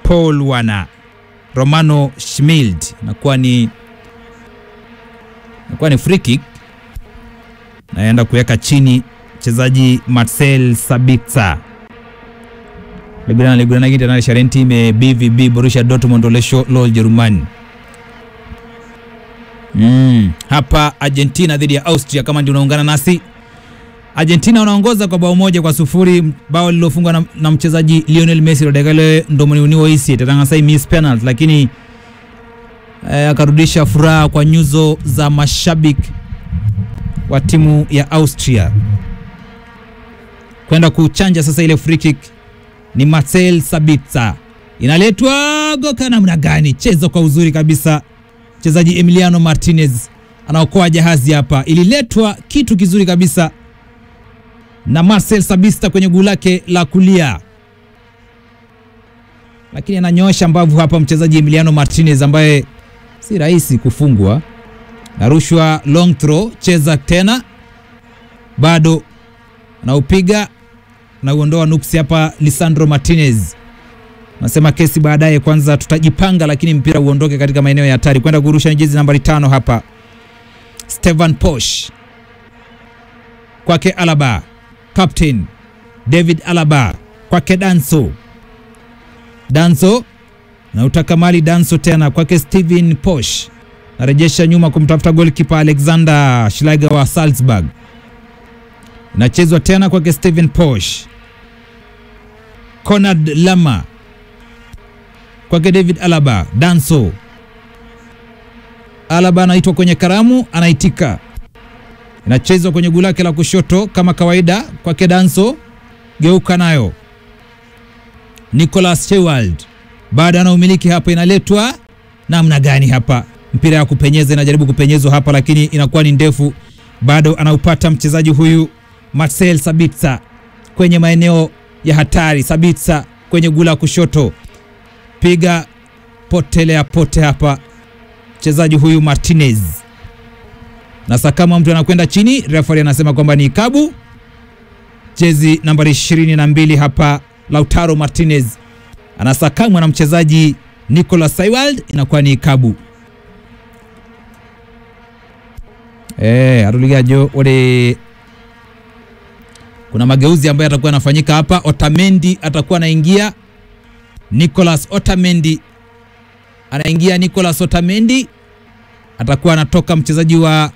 Paul wana Romano Schmild nakuwa ni nakuwa ni free kick, naenda kuweka chini mchezaji Marcel Sabitzer Ligurana ligurana kiti na sharen team e BVB Borussia Dortmund olesho lo Jerumani. Mm, hapa Argentina dhidi ya Austria kama ndio unaungana nasi. Argentina wanaongoza kwa bao moja kwa sufuri, bao lilofungwa na, na mchezaji Lionel Messi rodegale ndomoniuniwo isi tatangasai miss penalty, lakini eh, akarudisha furaha kwa nyuzo za mashabiki wa timu ya Austria kwenda kuchanja sasa ile free kick ni Marcel Sabitzer, inaletwa goka namna gani? Cheza kwa uzuri kabisa, mchezaji Emiliano Martinez anaokoa jahazi hapa, ililetwa kitu kizuri kabisa na Marcel Sabitzer kwenye guu lake la kulia, lakini ananyoosha mbavu hapa mchezaji Emiliano Martinez ambaye si rahisi kufungwa. Narushwa long throw, cheza tena, bado anaupiga na uondoa nuksi hapa. Lisandro Martinez nasema kesi baadaye, kwanza tutajipanga, lakini mpira uondoke katika maeneo ya hatari. Kwenda kurusha jezi nambari tano hapa, Stevan Posch kwake Alaba, captain David Alaba kwake Danso, Danso na utaka mali Danso tena kwake Steven Posch, narejesha nyuma kumtafuta goalkeeper Alexander Schlager wa Salzburg inachezwa tena kwake Steven Posch, Conrad Lama kwake David Alaba, Danso Alaba anaitwa kwenye karamu, anaitika, inachezwa kwenye guu lake la kushoto kama kawaida kwake Danso, geuka nayo Nicolas Shewald bado ana umiliki hapa, inaletwa namna gani hapa? Mpira ya kupenyeza inajaribu kupenyezwa hapa, lakini inakuwa ni ndefu, bado anaupata mchezaji huyu Marcel Sabitzer kwenye maeneo ya hatari. Sabitzer kwenye gula kushoto, piga potelea pote hapa mchezaji huyu Martinez, na sakama mtu anakwenda chini, referee anasema kwamba ni ikabu. Jezi nambari 22 hapa Lautaro Martinez anasakamwa na mchezaji Nicolas Saiwald, inakuwa ni ikabu. Eh, aruligajo ore kuna mageuzi ambayo atakuwa yanafanyika hapa. Otamendi atakuwa anaingia, Nicolas Otamendi anaingia, Nicolas Otamendi atakuwa anatoka mchezaji wa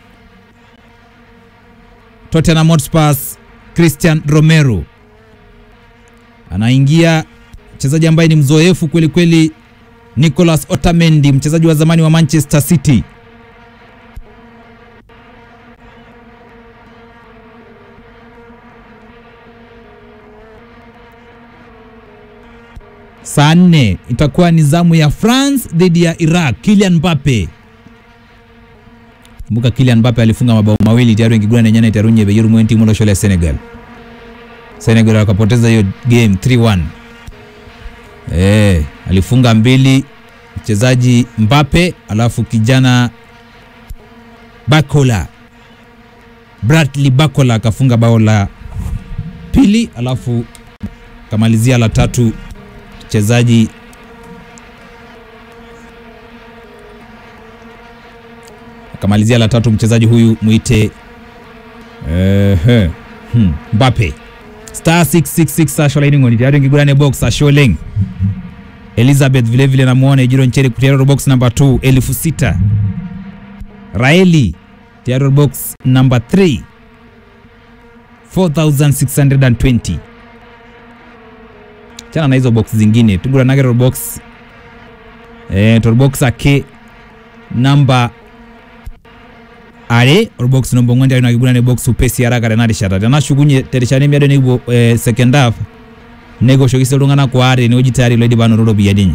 Tottenham Hotspur Christian Romero anaingia, mchezaji ambaye ni mzoefu kweli kweli, Nicolas Otamendi, mchezaji wa zamani wa Manchester City. Saa nne itakuwa ni zamu ya France dhidi ya Iraq. Kylian Mbappe, kumbuka Kylian Mbappe alifunga mabao mawili tayari ngigwana nyana itarunye beyuru mwenti mulo shole Senegal. Senegal wakapoteza hiyo game 3-1. Eh, alifunga mbili mchezaji Mbappe, alafu kijana Bakola Bradley Bakola akafunga bao la pili, alafu kamalizia la tatu mchezaji akamalizia la tatu mchezaji huyu mwite uh, hmm, Mbappe star 666 asholaini ngoni tayari ngigurane box asholeng Elizabeth vile vile namuona ijiro ncheri kutiaro box number 2 elfu sita Raeli tiaro box number 3 4620 chana na hizo box zingine tugura nage box eh box ake namba are box nombo ngwandi ari nagigura ne box upesi haraka renari shata tana shugunye terishane miado nibo eh, second half nego shogise lungana kwa are ni oji tayari ledi bano rodo biyadinyi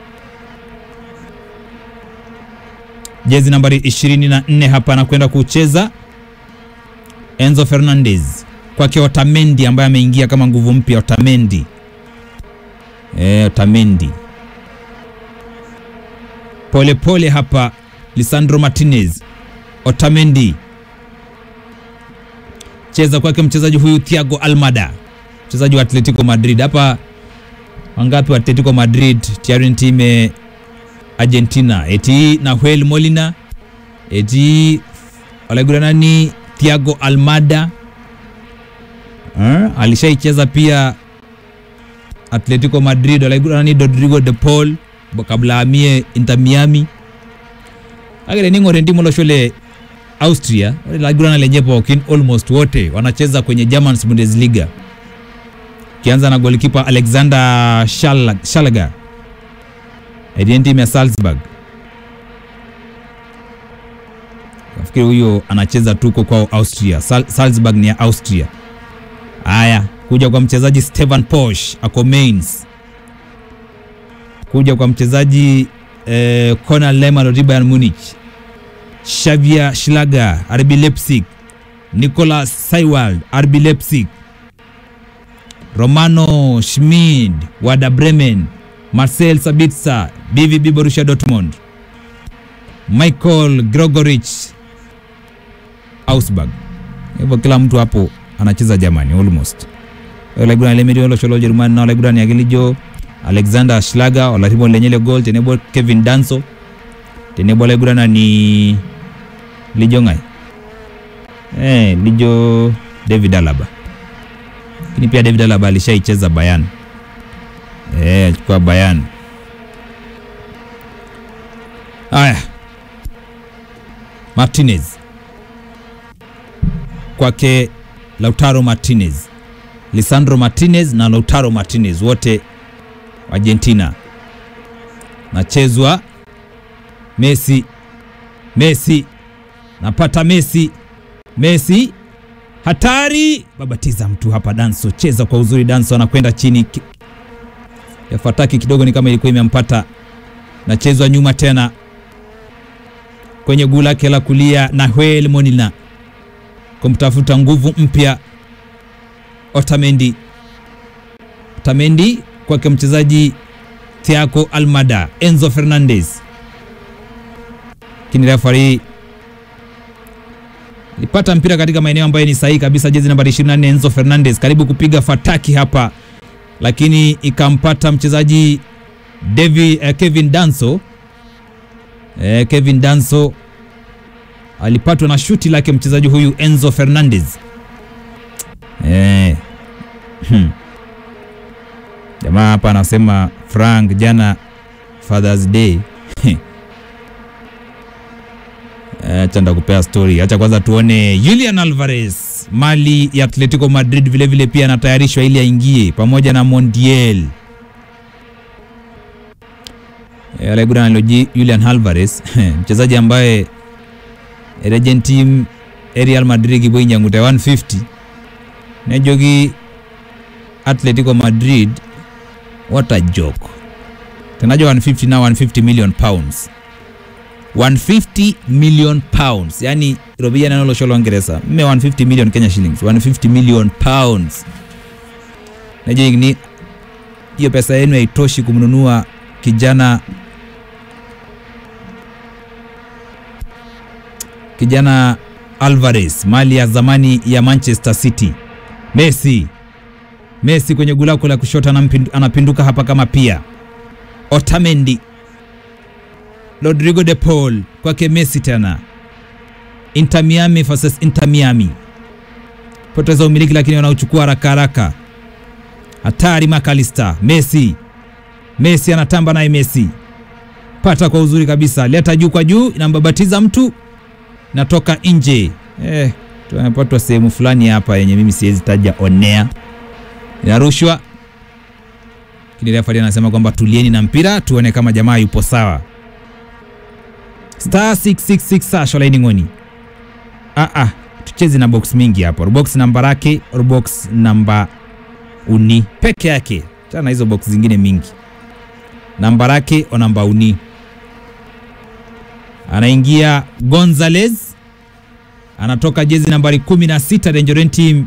jezi nambari 24 hapa anakwenda kucheza Enzo Fernandez kwake Otamendi ambaye ameingia kama nguvu mpya Otamendi E, Otamendi pole pole hapa, Lisandro Martinez. Otamendi cheza kwake mchezaji huyu Thiago Almada, mchezaji wa Atletico Madrid. Hapa wangapi wa Atletico Madrid tayari ni timu ya Argentina eti Nahuel Molina eti walaigura nani Thiago Almada eh, alishaicheza pia Atletico Madrid walaigura nani Rodrigo de Paul kabla amie Inter Miami agere ning'ore ndimo loshole Austria walaigurana lenye pokin almost wote wanacheza kwenye German Bundesliga kianza na golikipa Alexander Schlager Aidien timu ya Salzburg. Nafikiri huyo anacheza tuko kwao Austria. Sal Salzburg ni ya Austria. Haya, kuja kwa mchezaji Stefan Posch ako Mainz. Kuja kwa mchezaji eh, Conor Lehmann wa Bayern Munich. Xavier Schlager RB Leipzig. Nicolas Seiwald RB Leipzig. Romano Schmid Werder Bremen. Marcel Sabitzer BVB Borussia Dortmund, Michael Gregorich Augsburg. Hivyo kila mtu hapo anacheza Germany almost. Olaigura lemiri olo sholo Jerumani na olaigura ni agilijo Alexander Schlager olaribo lenyele goal tenebo Kevin Danso tenebo olaigura na ni lijo ngai eh, lijo David Alaba, lakini pia David Alaba alishaicheza Bayern Eh, achukua Bayern. Haya, Martinez kwake Lautaro Martinez, Lisandro Martinez na Lautaro Martinez wote Argentina. Nachezwa Messi, Messi napata Messi, Messi hatari, babatiza mtu hapa. Danso cheza kwa uzuri, Danso anakwenda chini ya fataki kidogo, ni kama ilikuwa imempata. Nachezwa nyuma tena kwenye guu lake la kulia, Nahuel Molina kumtafuta nguvu mpya Otamendi. Otamendi kwake mchezaji Thiago Almada, Enzo Fernandez, lakini refari alipata mpira katika maeneo ambayo ni sahihi kabisa. Jezi nambari 24 Enzo Fernandez karibu kupiga fataki hapa lakini ikampata mchezaji David, eh, Kevin Danso eh, Kevin Danso alipatwa na shuti lake mchezaji huyu Enzo Fernandez eh. hmm. Jamaa hapa anasema Frank, jana Father's Day acha ndakupea story. Acha kwanza tuone Julian Alvarez mali ya Atletico Madrid vilevile vile pia anatayarishwa ili aingie pamoja na Montiel alegurana Julian Alvarez mchezaji ambaye regent team Real Madrid giboinyanguta 150 nejogi Atletico Madrid what a joke tenajo 150 na 150 million pounds 150 million pounds yani robia nano sholo Uingereza mme 150 million Kenya shillings 150 million pounds naje ni hiyo pesa yenu haitoshi kumnunua kijana kijana Alvarez mali ya zamani ya Manchester City. Messi Messi kwenye gulako la kushoto anapinduka hapa kama pia Otamendi Rodrigo de Paul kwake Messi tena. Inter Miami versus Inter Miami, poteza umiliki lakini wanauchukua haraka haraka. Hatari McAllister, Messi Messi anatamba naye Messi, pata kwa uzuri kabisa, leta juu kwa juu, inambabatiza mtu, natoka nje. Eh, tumepatwa sehemu fulani hapa yenye mimi siwezi taja onea, inarushwa lakini refa anasema kwamba tulieni na mpira tuone kama jamaa yupo sawa star 666 sasho laini ngoni. Ah, ah, tucheze na box mingi hapo. Box namba yake box namba uni peke yake, tena hizo box zingine mingi. Namba yake o namba uni, anaingia Gonzalez, anatoka jezi nambari 16 Dangerous Team.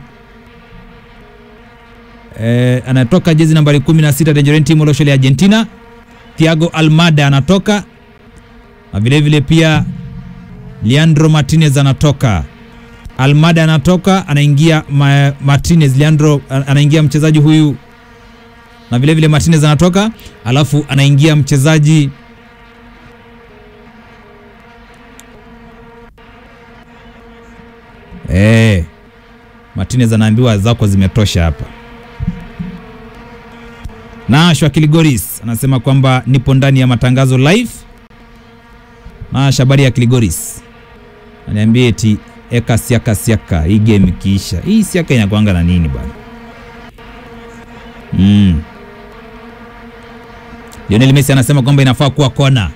Eh, anatoka jezi nambari 16 Dangerous Team Oloshole Argentina. Thiago Almada anatoka na vile vile pia Leandro Martinez anatoka, Almada anatoka, anaingia ma Martinez. Leandro anaingia mchezaji huyu na vile vile Martinez anatoka, alafu anaingia mchezaji eh, Martinez anaambiwa zako zimetosha hapa. Nash wa Kiligoris anasema kwamba nipo ndani ya matangazo live. Nash, habari ya Kiligoris, aniambie eti eka siaka siaka, hii game ikiisha, hii siaka inakwanga na nini bwana? Mm. Lionel Messi anasema kwamba inafaa kuwa kona.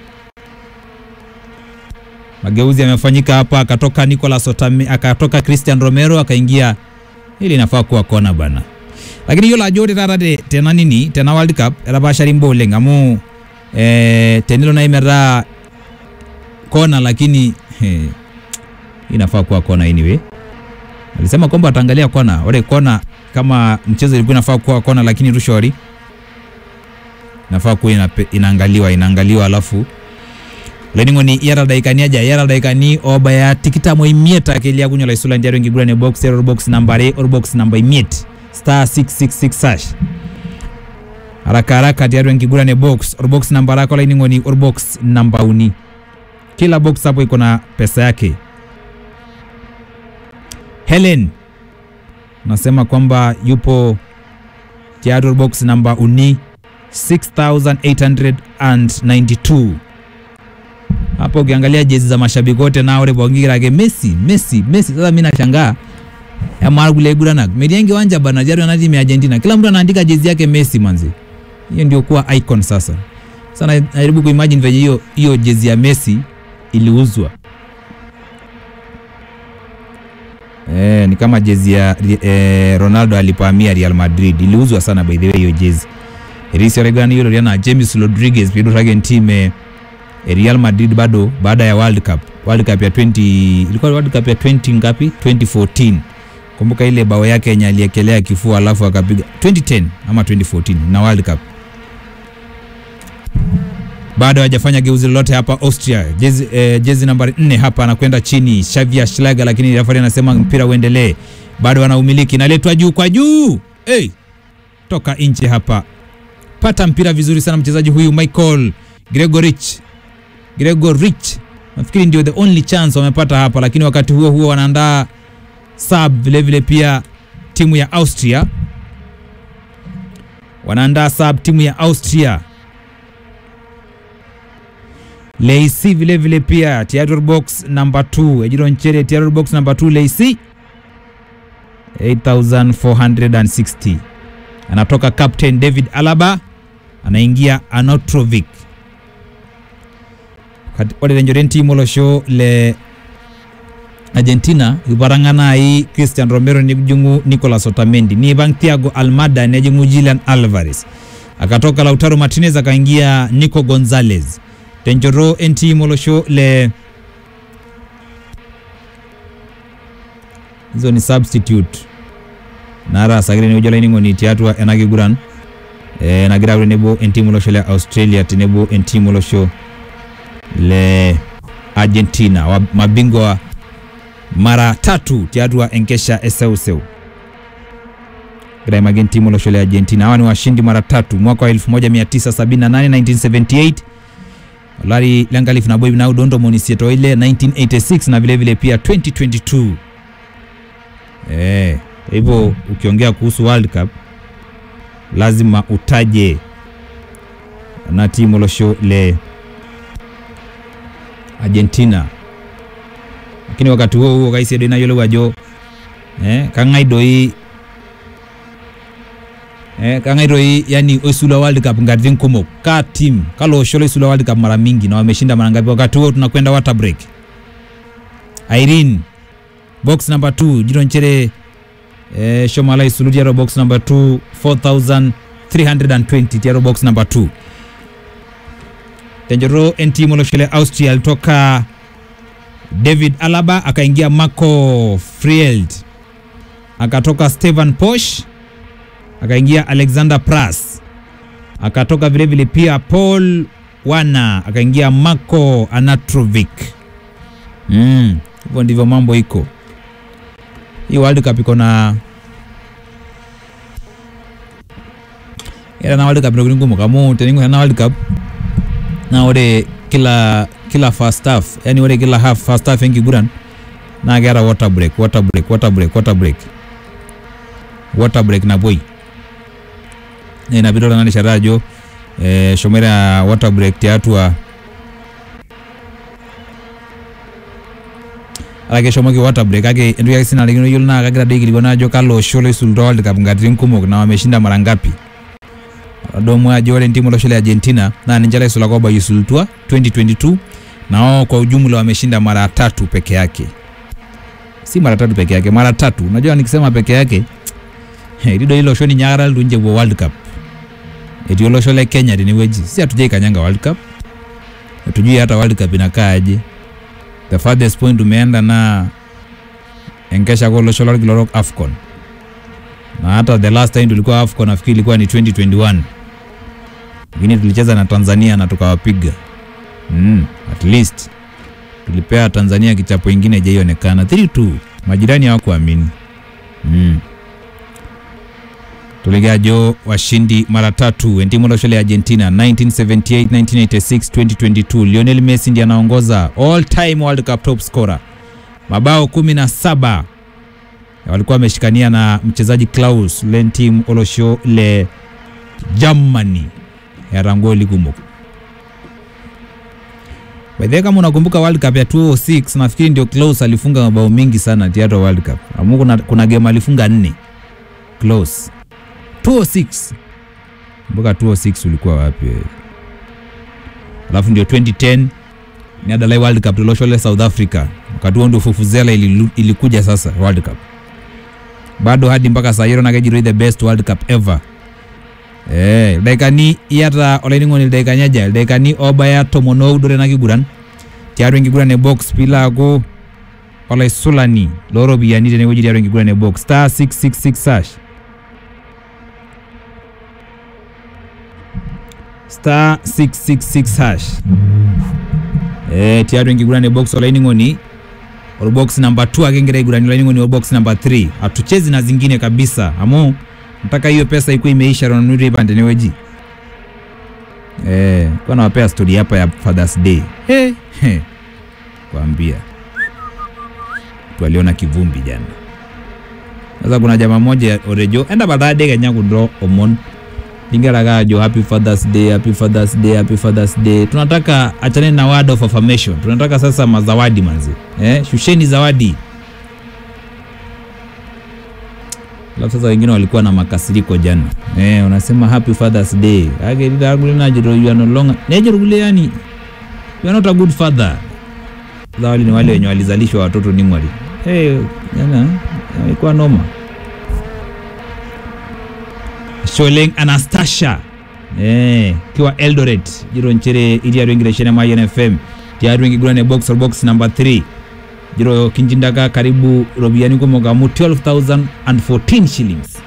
Mageuzi yamefanyika hapa, akatoka Nicolas Otame, akatoka Christian Romero akaingia, ili inafaa kuwa kona bana lakini hiyo la jote tata de tena nini tena World Cup era bashari mbole ngamu eh, tenilo na imera kona lakini he, inafaa kuwa kona anyway. Alisema kwamba ataangalia kona wale kona kama mchezo ilikuwa inafaa kuwa kona, lakini rushori inafaa kuwa ina, inaangaliwa inaangaliwa alafu leningo ni yara daikani aja yara daikani oba ya tikita mo imieta akelia kunyola isula ndiaro ngigurane box error box number or box number imiet star 666 hash haraka haraka tiatu enkigurane box or box namba lako laining'oni or box namba uni kila box hapo iko na pesa yake Helen nasema kwamba yupo tiatu box namba uni 6892 hapo ukiangalia jezi za mashabiki wote nao ore bongirage Messi Messi Messi sasa mimi nashangaa amarguleguranak mediangi wanja bana jari na timu ya Argentina kila mtu anaandika jezi yake Messi manzi hiyo ndio kuwa icon sasa sana najaribu kuimagine venye hiyo hiyo jezi ya Messi iliuzwa eh ni kama jezi ya eh, Ronaldo alipohamia Real Madrid iliuzwa sana by the way hiyo jezi Erisi Oregon hiyo Riana James Rodriguez pia ndio team eh, Real Madrid bado baada ya World Cup World Cup ya 20 ilikuwa World Cup ya 20 ngapi 2014 kumbuka ile bao yake yenye aliekelea kifua alafu akapiga 2010 ama 2014 na World Cup bado hajafanya geuzi lolote hapa Austria. Jezi, eh, jezi nambari 4 hapa anakwenda chini Xavier Schlager, lakini referee anasema mpira uendelee, bado anaumiliki, naletwa juu kwa juu. Hey, toka nje hapa, pata mpira vizuri sana mchezaji huyu Michael Gregorich Gregorich, nafikiri ndio the only chance wamepata hapa, lakini wakati huo huo wanaandaa sub vile vile pia timu ya Austria wanaandaa sub timu ya Austria Leisi vile vile pia theater box number 2 Ejiro Nchere theater box number 2 Leisi 8460 anatoka captain David Alaba anaingia Anotrovic ore lenjoren timo losho le Argentina ibarangana hii Christian Romero nijungu Nicolas Otamendi ni bang Thiago Almada nejungu Julian Alvarez akatoka Lautaro Martinez akaingia Nico Gonzalez tenjoro enti molosho le hizo ni substitute nara sagire ni ujola iningo ni tiatua enakiguran e, nagira ure nebo enti molosho le Australia tenebo enti molosho le Argentina wa mabingwa mara tatu tiatua enkesha eseuseu graimagin timu losho le Argentina hawa ni washindi mara tatu mwaka wa 1978 1978 olari lenkalifu nabo na udondo monisieto ile 1986 na vile vile pia 2022 eh hivyo ukiongea kuhusu World Cup lazima utaje na timu losho le Argentina lakini wakati huo huo kaisiedo inayiolou ajo eh, kang'ae doi eh, kang'ae doi yani oisula World Cup nkatitin kumok ka team kalo osho loisula World Cup mara mingi na wameshinda mara ngapi? Wakati huo tunakwenda water break. Irene box number 2 jiro nchere eh, shomala isulu tiaro box number 2 4320 tiaro box number 2 tenjoro entimu loshele Austria alitoka David Alaba akaingia Marco Frield, akatoka Stevan Posch, akaingia Alexander Pras, akatoka vilevile pia Paul Wana, akaingia Marco Anatrovic. Mm, hivyo ndivyo mambo iko. Hii World Cup iko na era na world cup ntokitin kumok amu tening'or ena world cup naa ore kila kila first half yani ore kila half first half enkiguran naa keeta water break water break water break water break water break napuoi na ina piidol ena rishata ajo eh, eshomoita water break tiatua ake eshomoki water break kake entoki ake sinarikino yiolo naa kagira doi aikilikuana ajo kalo osho loisulutua world cup nkatitin kumok na wameshinda mara ngapi adomu ajo ore ntimu olosho le Argentina naa ninche laisulaka oba isulutua 2022 na wao kwa ujumla wameshinda mara tatu peke yake si mara tatu peke yake mara tatu unajua nikisema peke yake etii doi ilo osho ninye akata litu ninche epuo world cup etii olosho le Kenya tenewueji si hatujaikanyanga world cup hatujui hata world cup inakaa aje the farthest point tumeenda na enkesha kwa olosho lorkila orok AFCON na hata the last time tulikuwa AFCON nafikiri ilikuwa ni 2021 lakini tulicheza na Tanzania na tukawapiga mm, at least tulipea Tanzania kichapo ingine haijaionekana 3-2 majirani hawakuamini mm. tuligajo washindi mara tatu entimu olosho le Argentina 1978 1986 2022 Lionel Messi ndiye anaongoza all time World Cup top scorer mabao 17 walikuwa wameshikania na mchezaji Klaus lentim olosho le Germany yarangoli kumok Baidhe, kama unakumbuka World Cup ya 2006 nafikiri ndio Klaus alifunga mabao mengi sana tiato World Cup. Amu kuna, kuna game alifunga nne Klaus 2006. Kumbuka 2006 ulikuwa wapi wewe? Alafu ndio 2010 ni Adalai World Cup tulosho le South Africa. Wakati huo ndio Fufuzela ililu- ilikuja sasa World Cup. Bado hadi mpaka saa hiyo nakejiroi the best World Cup ever. Eh, ildaikani iyata olainining'oni ildaikani aja ildaikani obaya tomon oudore ena kiguran tiatua enkiguran e box piilo aaku olaisulani looropiyiani tenewueji tiatua enkiguran e box star 666 hash star 666 hash eh, tiatua enkiguran e box olainining'oni orbox namba 2 ake ngira aigurani olainining'oni orbox namba 3 hatuchezi na zingine kabisa amu mpaka hiyo pesa ikuwa imeisha ronanuto ipande neweji eh, kwa nawapea stori hapa ya Father's Day hey, hey. kwambia twaliona kivumbi jana sasa kuna jamaa moja orejo enda bathade kenya kudro omon lingeraka ajo happy fathers day happy fathers day happy fathers day tunataka achane na word of affirmation tunataka sasa mazawadi manzi eh, shusheni zawadi alafu sasa wengine walikuwa na makasiriko jana eh, unasema happy fathers day agelilagulinaajiro you are no longer nejorugule yani you are not a good father sasa wale ni wale wenye walizalishwa watoto nimwali hey, jana ilikuwa noma Sholeng Anastasia eh, kiwa Eldoret jiro nchere ili arwengire shene ma NFM tiaru wengi gurane box or box number 3 jiro kinjindaka karibu robiani kumoga mu 12014 shillings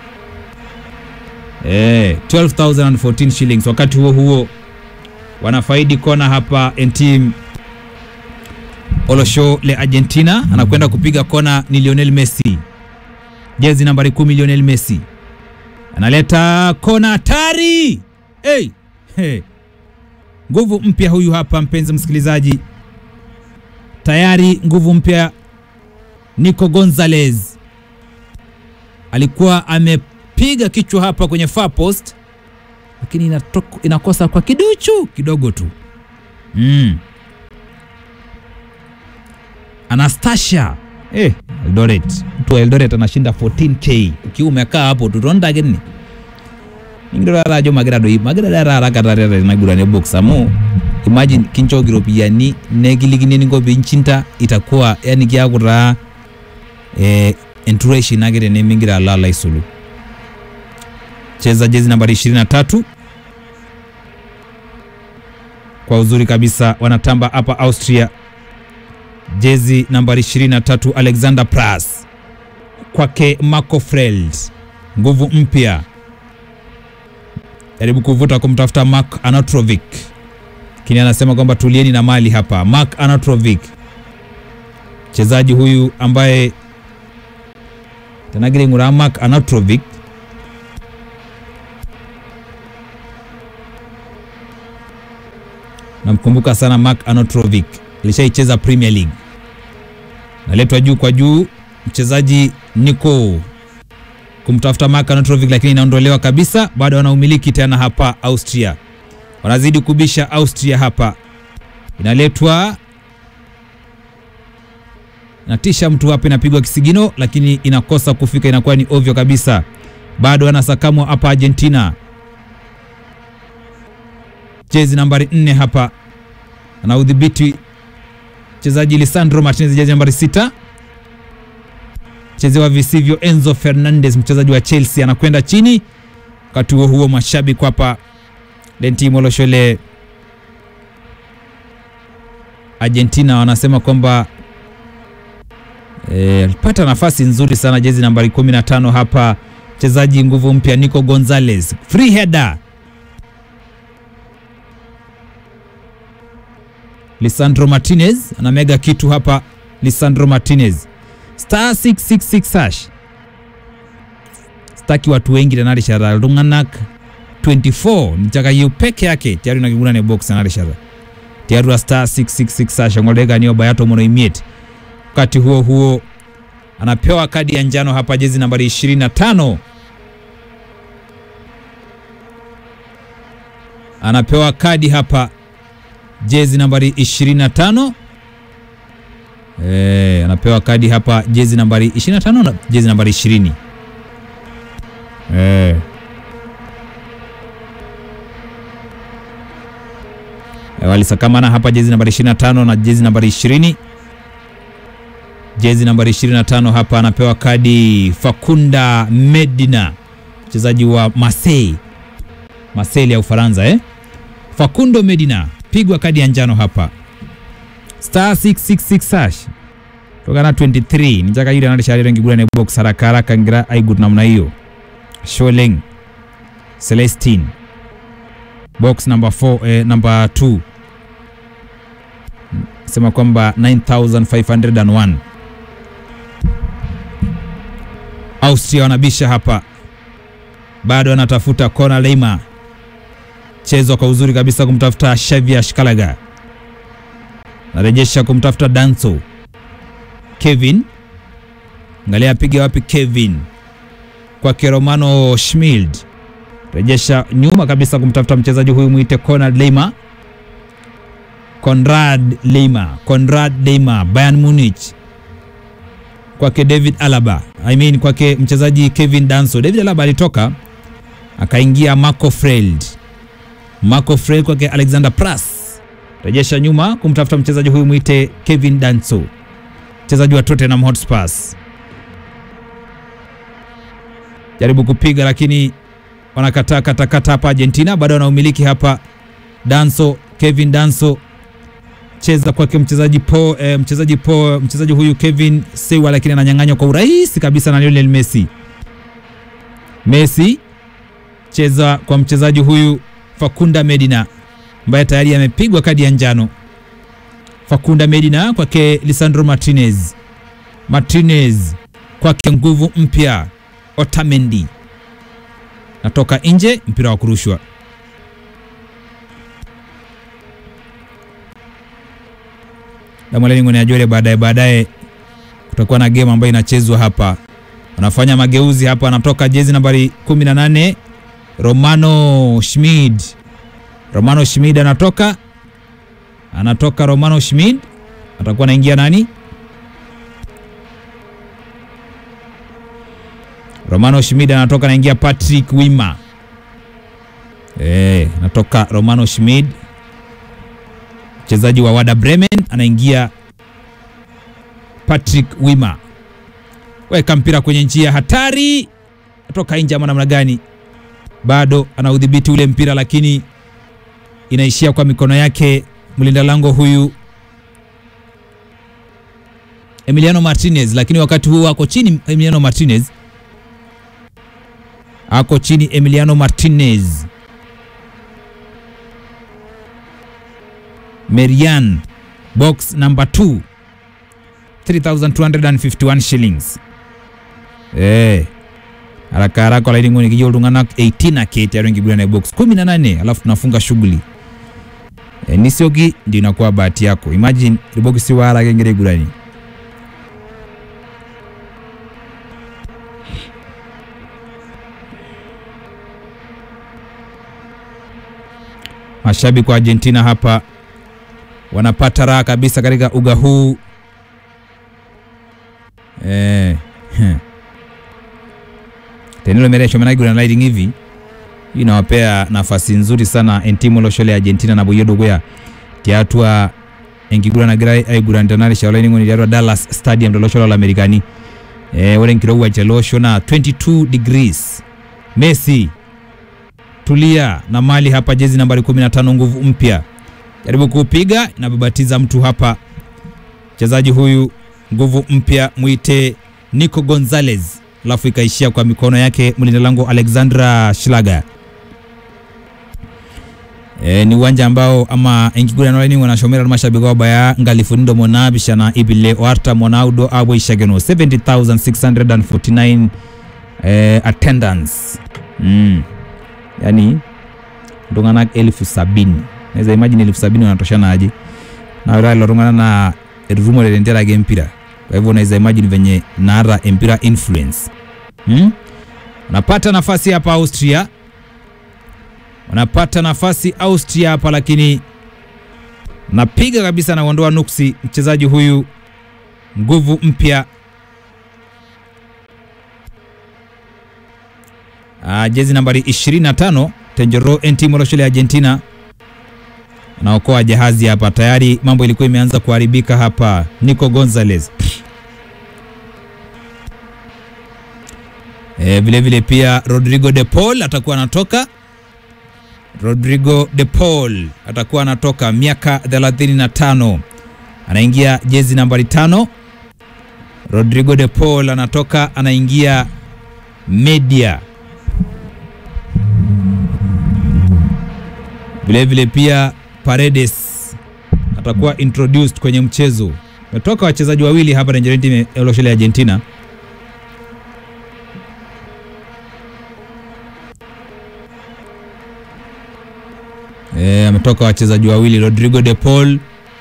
eh 12014 shillings wakati huo huo wanafaidi kona hapa team Olosho le Argentina anakwenda kupiga kona ni Lionel Messi jezi nambari 10 Lionel Messi analeta kona hatari hey, hey. Nguvu mpya huyu hapa, mpenzi msikilizaji, tayari nguvu mpya. Nico Gonzalez alikuwa amepiga kichwa hapa kwenye far post, lakini inatoko, inakosa kwa kiduchu kidogo tu mm. Anastasia eh, Eldoret, mtu wa Eldoret anashinda 14k ukiwa umekaa hapo tutonda gini ningirora ajo magira doi magira dara haraka tarera inagurane box amu imagine kinchoki ropiyiani nekilikini eninko pinchinta itakuwa yani kiaku taa eh, entureshi nake tenemingira alo alo aisulu cheza jezi nambari 23 kwa uzuri kabisa wanatamba hapa Austria jezi nambari 23 Alexander Pras kwake Marco Freld, nguvu mpya, jaribu kuvuta kumtafuta Mark Anatrovic, lakini anasema kwamba tulieni na mali hapa. Mark Anatrovic, mchezaji huyu ambaye tanagire ngura Mark Anatrovic namkumbuka sana Mark Anotrovic, alishaicheza Premier League. Naletwa juu kwa juu mchezaji Nico kumtafuta Mark Anotrovic, lakini inaondolewa kabisa. Bado wanaumiliki tena hapa Austria, wanazidi kubisha Austria hapa, inaletwa natisha mtu hapa, inapigwa kisigino, lakini inakosa kufika, inakuwa ni ovyo kabisa. Bado anasakamwa hapa Argentina, jezi nambari nne hapa ana udhibiti mchezaji Lisandro Martinez, jezi nambari sita chezewa visivyo. Enzo Fernandez mchezaji wa Chelsea anakwenda chini. Wakati huo huo, mashabiki hapa Lentimo Loshole Argentina wanasema kwamba alipata e, nafasi nzuri sana jezi nambari 15 hapa mchezaji nguvu mpya Nico Gonzalez, free header. Lisandro Martinez anamega kitu hapa. Lisandro Martinez star 666 hash staki watu wengi tanari shara lunganak 24 nichaka yu peke yake tiaru nakiguna ne box tanari shara tiaru star 666 hash ngoleka niyo bayato mono imiet. Wakati huo huo anapewa kadi ya njano hapa jezi nambari 25 anapewa kadi hapa jezi nambari 25 eh, anapewa kadi hapa jezi nambari 25 na jezi nambari 20 eh. E, walisakamana hapa jezi nambari 25 na jezi nambari 20. Jezi nambari 25 hapa anapewa kadi Fakunda Medina, mchezaji wa Marseille Marseille ya Ufaransa eh? Facundo Medina pigwa kadi ya njano hapa star 666 hash tokana 23 nijaka yule analisha rengi gura ne box haraka haraka ngira aigut namna hiyo Sholeng Celestine box number 4 eh, number 2 sema kwamba 9501 Austria wanabisha hapa bado anatafuta kona Leima chezo kwa uzuri kabisa kumtafuta Xavier Shkalaga narejesha kumtafuta Danso Kevin, angalia apiga wapi Kevin kwake Romano Schmild, rejesha nyuma kabisa kumtafuta mchezaji huyu mwite Conrad Leima, Conrad Leima, Conrad Leima, Bayern Munich kwake David Alaba, I mean kwake mchezaji Kevin Danso. David Alaba alitoka akaingia Marco Freld, Marco Freld kwake Alexander Pras rejesha nyuma kumtafuta mchezaji huyu mwite Kevin Danso, mchezaji wa Tottenham Hotspurs. Jaribu kupiga lakini wanakataa katakata hapa Argentina, bado wanaumiliki hapa. Danso, Kevin Danso cheza kwake mchezaji po eh, mchezaji po mchezaji huyu Kevin Sewa, lakini ananyang'anywa kwa urahisi kabisa na Lionel Messi. Messi cheza kwa mchezaji huyu Fakunda Medina ambaye tayari amepigwa kadi ya njano. Fakunda Medina kwake Lisandro Martinez, Martinez kwake nguvu mpya Otamendi, natoka nje, mpira wa kurushwa. Damwaleni ajole baadaye baadaye kutakuwa na game ambayo inachezwa hapa, wanafanya mageuzi hapa, anatoka jezi nambari 18 Romano Schmid Romano Schmid anatoka, anatoka Romano Schmid, atakuwa anaingia nani? Romano Schmid anatoka, anaingia Patrick Wima. Eh, anatoka Romano Schmid, mchezaji wa Werder Bremen, anaingia Patrick Wima. Weka mpira kwenye njia hatari, atoka nje ama namna gani? Bado anaudhibiti ule mpira lakini inaishia kwa mikono yake mlinda lango huyu Emiliano Martinez, lakini wakati huu ako chini. Emiliano Martinez ako chini. Emiliano Martinez, Merian box number 2 3251 shillings eh haraka haraka laini ngoni kijio tungana 18 aketi arengi gura na box 18 alafu tunafunga shughuli e, nisiogi ndio inakuwa bahati yako imagine ribogisi wala kengere gurani mashabiki wa Argentina hapa wanapata raha kabisa katika uga huu eh, tenilo meresho menagura lighting hivi hii inawapea nafasi nzuri sana entimu loshole Argentina na buyodogoya tiatua enkiguranagira aigurantanare shaolaining'oni tiatua Dallas Stadium tolosho lolamerikani eh, ore enkirowuaj teleosho na 22 degrees Messi tulia na mali hapa, jezi nambari 15 nguvu mpya, jaribu kuupiga, inababatiza mtu hapa. Mchezaji huyu nguvu mpya mwite Nico Gonzalez, alafu ikaishia kwa mikono yake mlinda lango Alexandra Schlager. E, ni uwanja ambao ama enkiguranolani wanashomera mashabiki wao baya ngalifunindo monabishana ibile oarta monaudo abo ishageno 70649 eh, attendance mm. Yani iltung'anak elfu sabini naweza imagine elfu sabini wanatoshana aje na ore lelo tung'anak naa etutumore tenteraki empira kwa hivyo unaweza imagine venye naata empira influence hmm? Wanapata nafasi hapa Austria, wanapata nafasi Austria hapa, lakini napiga kabisa na kuondoa nuksi mchezaji huyu nguvu mpya Ah, jezi nambari 25 Tenjero Entimo Loshole Argentina anaokoa jahazi hapa. Tayari mambo ilikuwa imeanza kuharibika hapa. Nico Gonzalez e, vile vile pia Rodrigo de Paul atakuwa anatoka. Rodrigo de Paul atakuwa anatoka, miaka 35 anaingia jezi nambari tano. Rodrigo de Paul anatoka, anaingia media vilevile pia Paredes atakuwa introduced kwenye mchezo. Metoka wachezaji wawili hapa Nigeria Loshole Argentina. E, ametoka wachezaji wawili. Rodrigo de Paul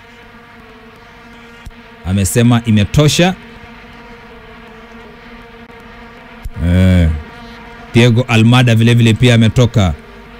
amesema imetosha. E, Diego Almada vilevile pia ametoka.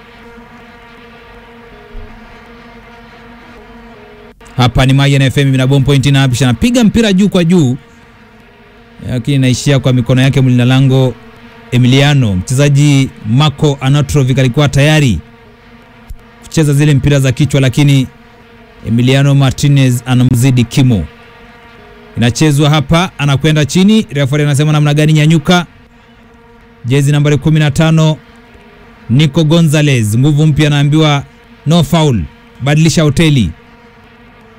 Hapa ni Mayan FM na bomb point na apisha napiga mpira juu kwa juu, lakini naishia kwa mikono yake mlinda lango Emiliano. Mchezaji Marco Anatrovic alikuwa tayari kucheza zile mpira za kichwa, lakini Emiliano Martinez anamzidi kimo. Inachezwa hapa, anakwenda chini, referee anasema namna gani? Nyanyuka. Jezi nambari 15 Nico Gonzalez, nguvu mpya, anaambiwa no foul, badilisha hoteli